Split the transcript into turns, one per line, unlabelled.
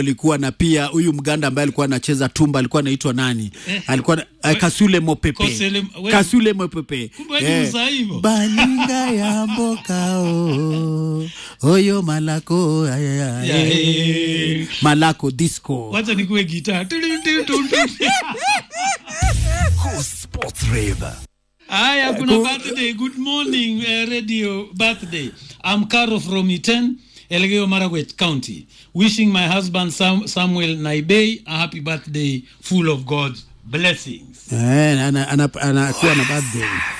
alikuwa na pia huyu mganda ambaye alikuwa anacheza tumba alikuwa anaitwa nani
Eh.
alikuwa na- eh, kasule mopepe
Kosele- we-
kasule mopepe
Kumbe wewe ni mzaivo.
baninga ya mbokao oyo malako ay, ay, ay.
Ya, eh.
malako disco
wacha nikuwe gitaa
Cool Sports Rave.
haya kuna birthday good morning uh, radio birthday i'm caro from iten elgeyo marakwet county wishing my husband Sam, samuel naibei a happy birthday full of god's blessings
Eh, ana- ana- anakuwa na birthday